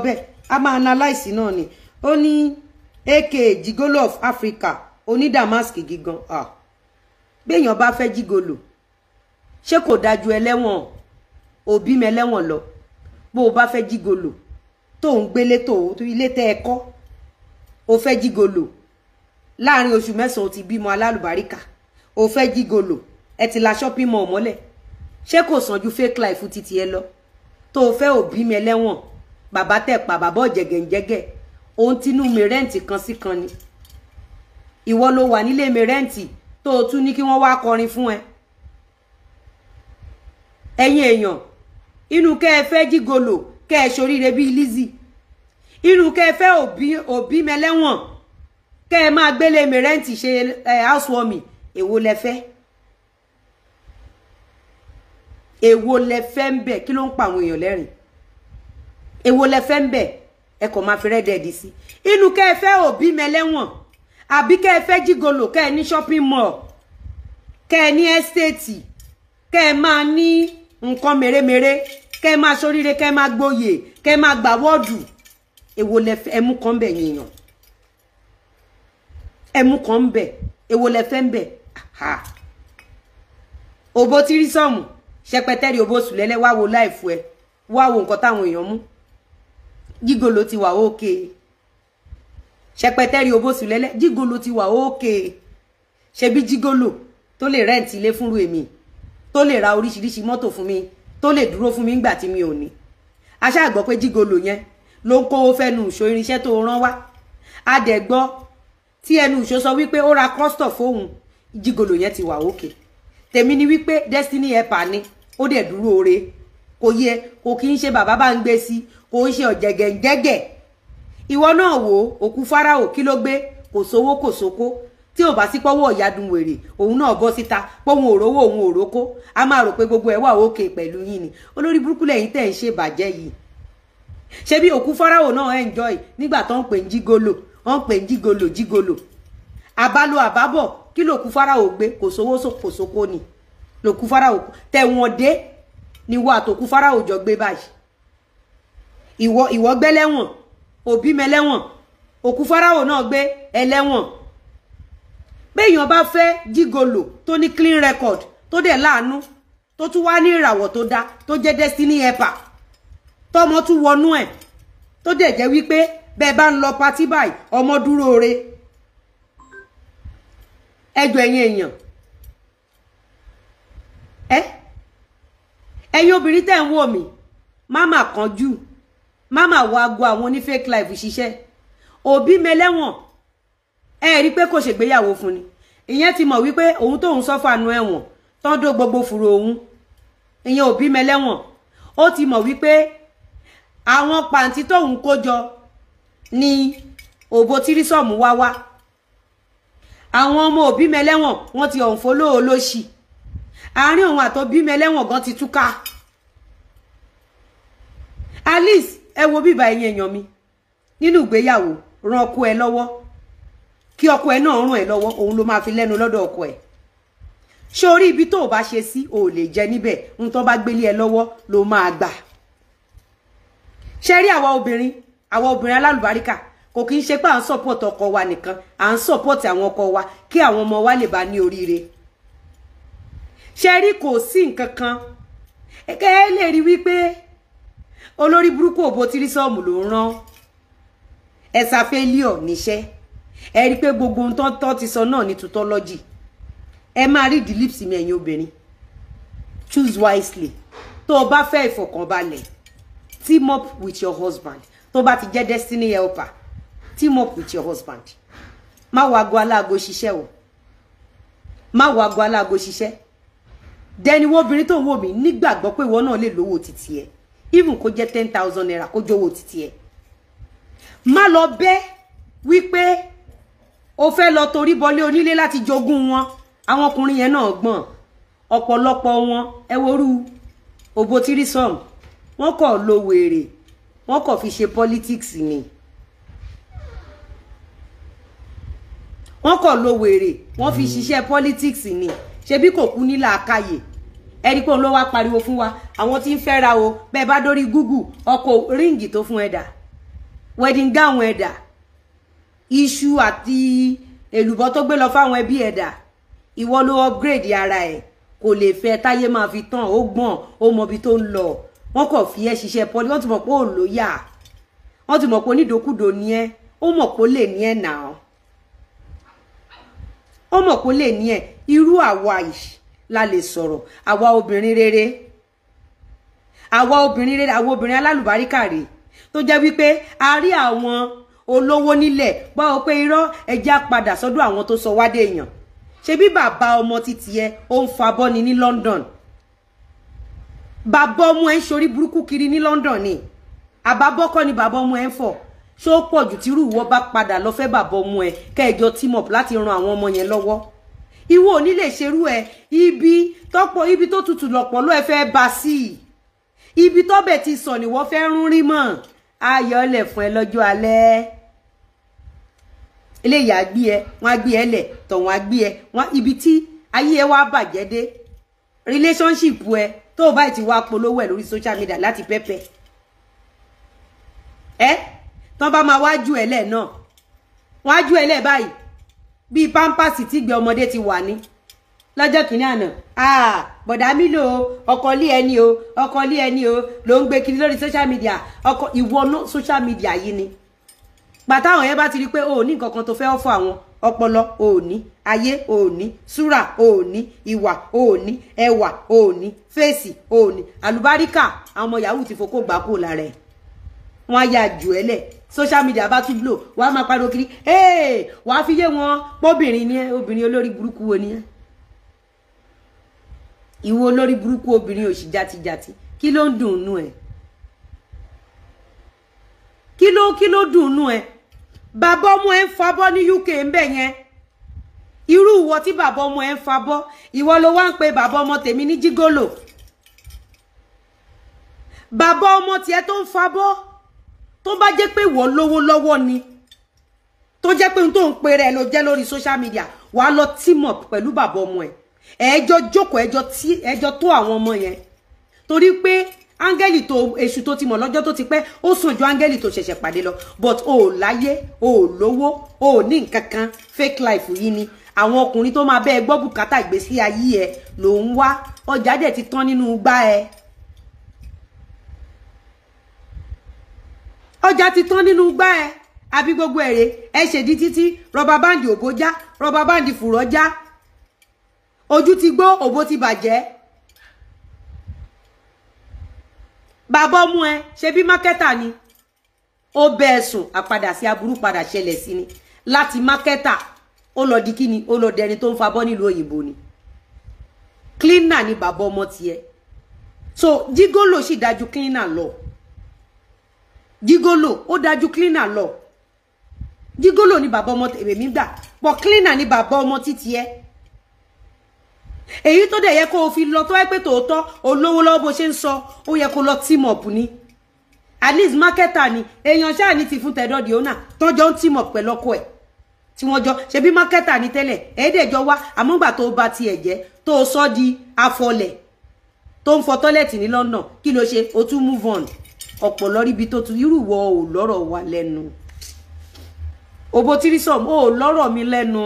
bẹ́ẹ̀ a máa analyse náà ni ó ní ak jigolo of Africa oní damask gígan ah béèyàn bá fẹ́ jígolo ṣé kò dájú ẹlẹ́wọ̀n òbí mi ẹlẹ́wọ̀n lọ bó o bá fẹ́ jígolo tó ń gbélé tó ilé tẹ́ ẹ kọ́ o fẹ́ jígolo láàrin oṣù mẹ́sàn-án o ti bímọ alálùbáríkà o fẹ́ jígolo ẹ ti la shopping mall mọ́lẹ̀ ṣé kò sàn ju fake life títí ẹ lọ tó o fẹ́ òbí mi ẹlẹ́wọ̀n bàbá tẹ̀ pa bàbá ọ̀jẹ̀gẹ̀ǹjẹ̀gẹ̀ òun tinú mi rẹ́ǹtì kan sí kan ni ìwọ ló wà nílé mi rẹ́ǹtì tó o tún ní kí wọ́n wá kọrin fún ẹ ẹ̀yin èèyàn inú kẹ́ ẹ fẹ́ jígolo kẹ́ ẹ ṣoríire bíi Lizzy inú kẹ́ ẹ fẹ́ òbí òbí mẹlẹ́wọ̀n kẹ́ ẹ máa gbélé mi rẹ́ǹtì ṣe ẹ housewarming èwo lẹ fẹ́ èwo lẹ fẹ́ ń bẹ̀ kí ló ń pa àwọn èèyàn lẹ́rìn èwo lẹ fẹ́ ń bẹ̀ ẹ kò máa fi rẹ́dẹ̀ẹ́dì sí inú kẹ́ ẹ fẹ́ òbí mẹlẹ́wọ̀n àbí kẹ́ ẹ fẹ́ jígolo kẹ́ ẹ ní shopping mall kẹ́ ẹ ní ẹ́stéètì kẹ́ ẹ máa ní nǹkan mèremère kẹ́ ẹ máa ṣoríire kẹ́ ẹ máa gboyè kẹ́ ẹ máa gbà wọ́ọ̀dù èwo lẹ fẹ́ ẹmú kan bẹ̀ yìnyàn ẹmú kan ń bẹ̀ èwo lẹ fẹ́ ń bẹ̀ òbó tírísọ̀mù ṣẹpẹtẹ́rì òbó sùlẹ́lẹ́ wá wo láìfu ẹ wá wo nǹkan táwọn èèyàn mú jígolo ti wà ókè ṣẹpẹtẹ́rì òbó sùlẹ́lẹ́ jígolo ti wà ókè ṣebí jígolo tó lè rẹ́ǹtì ilé fúnru èmi tó lè ra oríṣiríṣi mọ́tò fún mi tó lè dúró fún mi nígbà tí mi ò ní aṣáà gbọ́ pé jígolo yẹn ló ń kówó fẹ́nu ìṣó irinṣẹ́ tó rán wá a dẹ̀ gbọ́ tí ẹnu ìṣó sọ wípé ó ra kọ́stọ̀ fóun jígolo yẹn ti wà òkè tèmi ni wípé destiny helper ni ó dẹ̀ dúró ore kò yẹ kò kí ń ṣe bàbá bá ń gbé sí kò ń ṣe ọ̀jẹ̀gẹ̀ǹjẹ̀gẹ̀ ìwọ náà wò ó òkú fáráò kí ló gbé kò sówó kò sóko tí ò bá sí pọ́wọ́ ìyádùn wèrè òun náà bọ́ síta pọ́wọ́n òrówó òun òrókó a máa rò pé gbogbo ẹ̀ wà òkè pẹ̀lú yín ni olórí burúkú lẹ́yìn tẹ̀ ń ṣe bàjẹ́ yìí ṣé bí òkú fáráò náà enjoy nígbà tó ń pè ń jígolo wọ́n ń pè ń jígolo jígolo àbálò àbábọ̀ kí lòkú fáráò gbé kò sówó kò sóko ni lòkú fáráò tẹ̀wọ̀n dé ni wọ́n àtòkú fáráò jọ gbé báyìí ìwọ ìwọ gbẹ́lẹ́wọ̀n òbí mẹlẹ́wọ̀n òkú fáráò náà gbé ẹlẹ́wọ̀n béèyàn bá fẹ́ jígolo tó ní clean record tó dẹ̀ láàánú tó tún wá ní ìràwọ̀ tó dá tó jẹ́ destiny helper tọmọ tún wọnú ẹ̀ tó dẹ̀ jẹ́ wípé bẹ́ẹ̀ bá ń lọ patí báyìí ọmọ dúró re ẹjọ́ ẹ̀yin èèyàn ẹ ẹ̀yin obìnrin tẹ́ ń wò mí máma kánjú máma wọ aago àwọn oní fake life ṣiṣẹ́ òbí mẹlẹ́wọ̀n ẹ rí pé kò ṣègbéyàwó fún ni ìyẹn ti mọ̀ wípé òun tóun sọ́fà nu ẹ̀wọ̀n tán dó gbogbo fùrọ̀ òun ìyẹn òbí mẹlẹ́wọ̀n ó ti mọ̀ wípé àwọn pàǹtí tóun kó jọ ni òbó tírísọ̀mù wá wá àwọn ọmọ òbí mẹlẹ́wọ̀n wọ́n ti ọ̀nfọ́lọ́ olóṣì àárín òun àtọ́bí mẹlẹ́wọ̀n gan ti túká alice ẹ wo bíbá ẹ̀yin èèyàn mi nínú ìgbéyàwó ran ọkọ ẹ lọ́wọ́ kí ọkọ ẹ náà ràn ẹ lọ́wọ́ òun ló máa fi lẹ́nu lọ́dọ̀ ọkọ ẹ ṣé orí ibi tó o bá ṣe sí o ò lè jẹ níbẹ̀ ń tó bá gbélé ẹ lọ́wọ́ ló máa gbà ṣe rí àwa obìnrin àwa obìnrin alálùbáríkà kò kí ń ṣe pé à ń support ọkọ wa nìkan à ń support àwọn ọkọ wa kí àwọn ọmọ wa lè bá ní oríire ṣe rí kò sí nǹkan kan ẹ̀kẹ́ ẹ lè rí wípé olórí burúkú òbó tírísọ́ọ̀mù ló ń rán ẹ̀sà fẹ́líọ̀ níṣẹ́ ẹ rí pé gbogbo ohun tó ti sọ náà ní tutọ́lọ́jì ẹ máa rí the lips mi ẹ̀yin obìnrin choose wisely tó o bá fẹ́ ìfọ̀kànbalẹ̀ team up with your husband tó bá ti jẹ́ destiny helper team up with your husband má wo aago aláago ṣiṣẹ́ o má wo aago aláago ṣiṣẹ́ dẹni wo obìnrin tó ń wò mí nígbàgbọ́ pé ìwọ náà lè lówó títí ẹ even kó jẹ́ ten thousand naira kó jówó títí ẹ má lọ bẹ́ wípé o fẹ́ lọ torí bọlé onílé láti jogún wọn àwọn ọkùnrin yẹn náà gbọ́n ọ̀pọ̀lọpọ̀ wọn ẹ worú òbó tírísọ̀m wọ́n kọ̀ lo wèrè wọ́n kọ̀ fi ṣe politics ni wọ́n kọ̀ lo wèrè wọ́n fi ṣiṣẹ́ politics ni ṣebí kò kú ní làákàyè ẹni pé òun ló wá pariwo fún wa àwọn tí ń fẹ́ra o bẹ́ẹ̀ bá dórí google ọkọ̀ ríǹgì tó fún ẹ dà wedding gown ẹ̀dà iṣu àti èlùbọ́ tó gbé lọ fáwọn ẹbí ẹ̀dà ìwọ ló upgrade ara ẹ̀ kò lè fẹ́ táyé máa fi tán ó gbọ́n ó mọ ibi tó ń lọ wọ́n kàn fi ẹ́ ṣiṣẹ́ pọ́lí wọ́n ti mọ̀ pé ò lóyà wọ́n ti mọ̀ pé onídòkúdò ni ẹ́ ó mọ̀ pé ó lè ní ẹ̀ nà ọ́ ó mọ̀ pé ó lè ní ẹ̀ irú àwa yìí la lè sọ̀rọ̀ àwa obìnrin rere àwa obìnrin rere àwa obìnrin alálùbáríkà rèé tó jẹ́ wípé a rí àwọn olówó nílẹ̀ báwo pé irọ́ ẹja padà sọ́dọ̀ àwọn tó sọ wádé èèyàn ṣebí bàbá ọmọ títí ẹ ó ń fa bọ́ni ní London bàbá ọmọ ẹ ń ṣorí burúkú kiri ní London ni àbábọ́kọ́ ni bàbá ọmọ ẹ ń fọ̀ ṣó pọ̀ jù tírú ìwọ bá padà lọ fẹ́ bàbá ọmọ ẹ kẹjọ team up láti ran àwọn ọmọ yẹn lọ́wọ́ ìwọ ò ní lè ṣerú ẹ ibi tọ́pọ̀ ibi tó tutù lọ̀pọ̀ ló ẹ fẹ́ bá sí i ibi tọ́bẹ̀ ti sọ ni wọ́n fẹ́ rún rí mọ́ ayọ̀lẹ̀ fún ẹ lọ́jọ́ alẹ́ eléyìí á gbé ẹ wọ́n á gbé ẹ lẹ̀ tọ̀wọ́n á gbé ẹ wọ́n ibi tí ayé ẹ wá bàjẹ́ dé relationship ẹ tó o báyìí ti wá polówó ẹ lórí social media láti pẹ́pẹ́ ẹ tán bá máa wájú ẹ lẹ̀ náà wọ́n á jú ẹ lẹ̀ báyìí bíi pampers tí gbé ọmọdé ti wà ní lọ́jọ́ kìíní àná ah bọ̀dá mi lò ó ọkọ lé ẹni o ọkọ lé ẹni o ló ń gbé kiri lórí social media ọkọ ìwọ náà social media yìí ni gbàtà àwọn yẹn bá ti rí i pé o ò ní nǹkan kan tó fẹ́ ọ̀fọ̀ àwọn ọpọlọ o ò ní ayé o ò ní súrà o ò ní ìwà o ò ní ẹwà o ò ní fèsì o ò ní àlùbáríkà àwọn ọmọ yahoo ti fokó gbà kó lára ẹ wọn á yà jù ẹ lẹ social media bá tún blow wàá máa pariwo kiri ee wàá fi yé wọn pọ́bìnrin ni ẹ obìnrin olórí burúkú wo ni ẹ ìwọ olórí burúkú obìnrin òṣì játijàti kí ló ń dùn nú ẹ kí ló kí ló dùn nú ẹ bàbá ọmọ ẹ ń fabọ́ ní UK ń bẹ yẹn irú ìwọ tí bàbá ọmọ ẹ ń fabọ́ ìwọ ló wá ń pe bàbá ọmọ tèmi ní jígólò bàbá ọmọ tiẹ̀ tó ń fabọ́ tó bá jẹ́ pé ìwọ lówó lọ́wọ́ ni tó jẹ́ pé ohun tó ń pe rẹ̀ ló jẹ́ lórí social media wàá lọ team up pẹ̀lú bàbá ọmọ ẹ̀ ẹjọ́ jókòó ẹjọ́ tí ẹjọ́ tó àwọn ọmọ yẹn torí pé áńgẹ́lì tó èṣù tó ti mọ̀ lọ́jọ́ tó ti pẹ́ ó sàn ju áńgẹ́lì tó ṣẹ̀ṣẹ̀ pàdé lọ but o ò láyé o ò lówó o ò ní nǹkan kan fake life yìí ni àwọn ọkùnrin tó máa bẹ́ẹ̀ gbọ́ bùkátà ìgbésí ayé ẹ ló ń wá ọjà dẹ̀ ti tán nínú gbá ẹ. ọjà ti tán nínú gbá ẹ àbí gbogbo èrè ẹ ṣèdí títí rọba báǹdì òbó já rọba báǹdì fùrọ̀ já ojú ti gbó òbó ti bàjẹ́ bàbá ọmú ẹ ṣe bí mákẹ́tà ni ó bẹ́ẹ̀ sùn àpadà sí aburú padà ṣẹlẹ̀ sí ni láti mákẹ́tà ó lọ di kíni ó lọ dẹni tó ń fabọ́ nílùú òyìnbó ni cleaner ni bàbá ọmọ tiẹ̀ so jígólò sì dájú cleaner lọ jígólò ó dájú cleaner lọ jígólò ni bàbá ọmọ tèmi gbà pọ̀ cleaner ni bàbá ọmọ títí ẹ èyí tó dẹ̀ yẹ kó o fi lọ tó wáyé pé tòótọ́ olówó lọ́wọ́ bó ṣe ń sọ ó yẹ kó lọ team up ni at least marketer ni èèyàn ṣáà ní ti fún tẹ̀dọ́ di owner tọ́jọ́ ń team up pẹ̀lú ọkọ ẹ̀ tí wọ́n jọ ṣe bí marketer ni tẹ́lẹ̀ ẹ̀ẹ́dẹ̀jọ wá àmúgbà tó bá tiẹ̀ jẹ́ tó o sọ di afọlẹ̀ tó ń fọ tọ́lẹ̀tì ní London kí ló ṣe o tún move on ọ̀pọ̀ lọ́rí ibi tó tu irú wọ ò lọ́rọ̀ wa lẹ́nu òbó tírísọ̀m ò lọ́rọ̀ mi lẹ́nu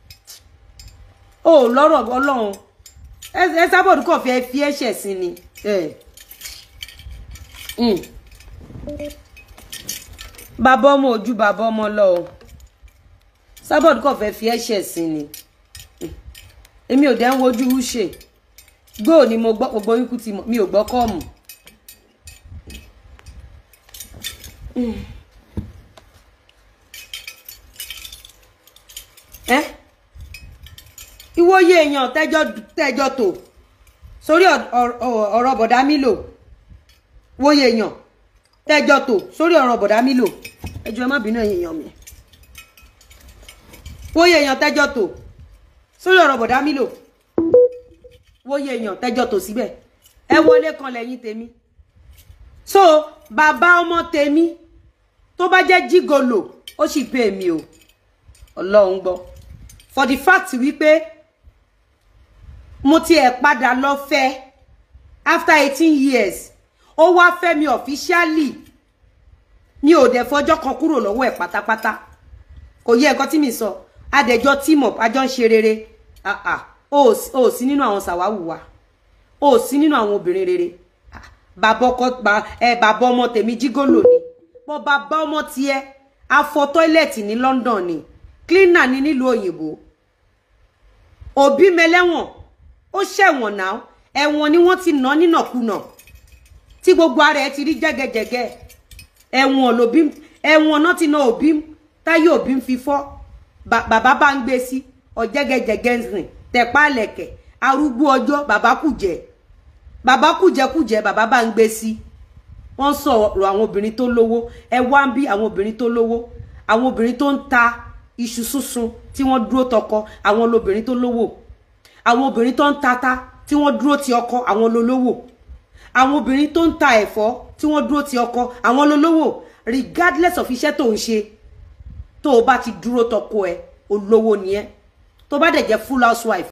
ò lọ́rọ̀ ọlọ́run ẹ sábọ̀dù kọ̀ fẹ́ fi ẹ̀ṣẹ̀ sí ni bàbá ọmọ ojú bàbá ọmọ lọ o sábọ̀dù kọ̀ fẹ́ fi ẹ̀ṣẹ̀ sí ni èmi ò dẹ́ ń wojú ṣe gbóò ni mo gbọ́ gbogbo ikú ti mi ò gbọ́ kọ́ọ̀mù. ẹ ìwòye èèyàn tẹjọ tẹjọ tó sórí ọ̀rọ̀ bọ̀dá mílò wòye èèyàn tẹjọ tó sórí ọ̀rọ̀ bọ̀dá mílò ẹjọ́ ẹ má bínú ẹ̀yin èèyàn mi wòye èèyàn tẹjọ tó sórí ọ̀rọ̀ bọ̀dá mílò wòye èèyàn tẹjọ tó síbẹ̀ ẹ wọlé kan lẹ́yìn tèmi so bàbá ọmọ tèmi tó bá jẹ́ jígolò ó sì pé èmi o ọlọ́run gbọ́ for the fact wípé mo tiẹ̀ padà lọ fẹ́ after eighteen years ó wá fẹ́ mi officially mi ò dẹ̀ fọjọ́ kan kúrò lọ́wọ́ ẹ̀ pátápátá kò yẹ nǹkan tí mi sọ adẹjọ́ team up ajọ́ ń ṣe rere ah ah o ò sí nínú àwọn sàwáwù wa o ò sí nínú àwọn obìnrin rere bàbá ọkọ ẹ bàbá ọmọ tèmi jígòlò ni bọ́ bàbá ọmọ tiẹ̀ afọ tọ́ílẹ̀tì ní London ni cleaner ni nílùú òyìnbó òbí mẹlẹ́wọ̀n ó ṣẹ̀wọ̀n náà ẹ̀wọ̀n ni wọ́n ti ná nínàkúnà tí gbogbo ara ẹ̀ ti rí jẹ́gẹ́jẹ́gẹ́ ẹ̀wọ̀n lòbí ẹ̀wọ̀n náà ti ná òbí táyé òbí ń fi fọ́ bàbá bá ń gbé sí ọ̀jẹ́gẹ́jẹ́gẹ́ ń rìn tẹ̀pá lẹ̀kẹ̀ arúgbó ọjọ́ bàbá kùjẹ́ bàbá kùjẹ́kùjẹ́ bàbá bá ń gbé sí wọ́n sọ̀rọ̀ àwọn obìnrin tó lówó ẹ wá ń bí àwọn obìnrin tó lówó àwọn obìnrin tó ń ta iṣu súnsun tí wọ́n dúró tọkọ àwọn lobìnrin tó lówó àwọn obìnrin tó ń tata tí wọ́n dúró ti ọkọ àwọn lolówó àwọn obìnrin tó ń ta ẹ̀fọ́ tí wọ́n dúró ti ọkọ àwọn lolówó regardless of iṣẹ́ tó ń ṣe tó o bá ti dúró tọkọ ẹ olówó ni ẹ tó bá dẹ̀ jẹ́ full housewife